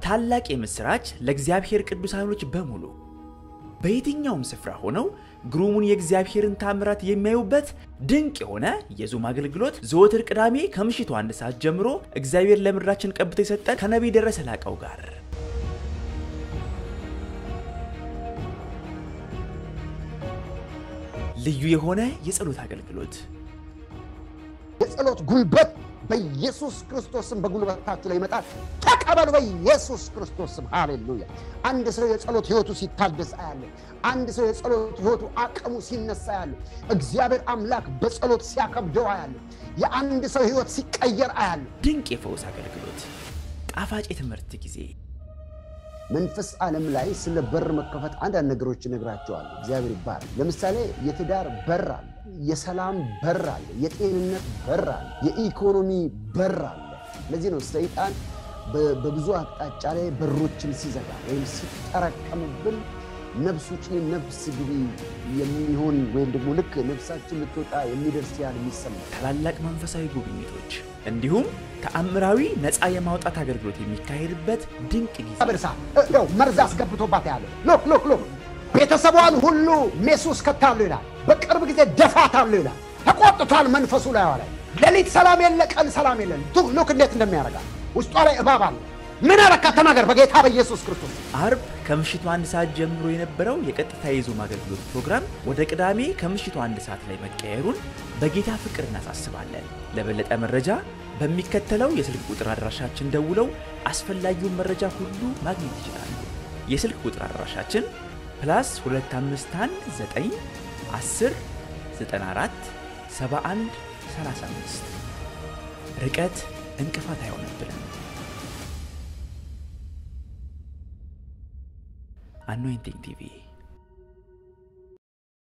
ታላቅ የምሥራች ለእግዚአብሔር ቅዱሳኖች በሙሉ በየትኛውም ስፍራ ሆነው ግሩሙን የእግዚአብሔርን ታምራት የሚያዩበት ድንቅ የሆነ የዙም አገልግሎት ዘወትር ቅዳሜ ከምሽቱ አንድ ሰዓት ጀምሮ እግዚአብሔር ለምድራችን ቀብቶ የሰጠን ከነቢይ ደረሰ ላቀው ጋር ልዩ የሆነ የጸሎት አገልግሎት የጸሎት ጉልበት በኢየሱስ ክርስቶስም በጉልበታችሁ ላይ ይመጣል። ተቀበሉ በኢየሱስ ክርስቶስም። ሃሌሉያ። አንድ ሰው የጸሎት ህይወቱ ሲታደስ አያለ። አንድ ሰው የጸሎት ህይወቱ አቅሙ ሲነሳ ያለ። እግዚአብሔር አምላክ በጸሎት ሲያከብደው አያለ። የአንድ ሰው ህይወት ሲቀየር አያለ። ድንቅ የፈውስ አገልግሎት፣ ጣፋጭ የትምህርት ጊዜ መንፈስ ዓለም ላይ ስለ በር መከፈት አንዳንድ ነገሮች እነግራቸዋለሁ። እግዚአብሔር ይባላል። ለምሳሌ የትዳር በር አለ፣ የሰላም በር አለ፣ የጤንነት በር አለ፣ የኢኮኖሚ በር አለ። ለዚህ ነው ሰይጣን በብዙ አቅጣጫ ላይ በሮችን ሲዘጋ ወይም ሲጠረቀምብን ነፍስ ውጭ ነፍስ ግቢ የሚሆን ወይም ደግሞ ልክ ነፍሳችን ልትወጣ የሚደርስ ያህል የሚሰማ ታላላቅ መንፈሳዊ ጉብኝቶች እንዲሁም ተአምራዊ ነፃ የማውጣት አገልግሎት የሚካሄድበት ድንቅ ጊዜ በርሳ ው መርዝ አስገብቶባት ያለ ሎክ ሎክ ሎክ ቤተሰቧን ሁሉ ሜስ ውስጥ ከታሉ ይላል። በቅርብ ጊዜ ደፋታሉ ይላል። ተቆጥቷል መንፈሱ ላይ ላይ ሌሊት ሰላም የለ፣ ቀን ሰላም የለን። ሉክ እንዴት እንደሚያደርጋል ውስጧ ላይ እባብ አለ። ምን አረካ ተናገር፣ በጌታ በኢየሱስ ክርስቶስ አርብ ከምሽቱ አንድ ሰዓት ጀምሮ የነበረው የቀጥታ የዙም አገልግሎት ፕሮግራም ወደ ቅዳሜ ከምሽቱ አንድ ሰዓት ላይ መቀየሩን በጌታ ፍቅር እናሳስባለን። ለበለጠ መረጃ በሚከተለው የስልክ ቁጥር አድራሻችን ደውለው አስፈላጊውን መረጃ ሁሉ ማግኘት ይችላሉ። የስልክ ቁጥር አድራሻችን ፕላስ 251 10 94 71 35 ርቀት እንቅፋት አይሆንብንም። አኖይንቲንግ ቲቪ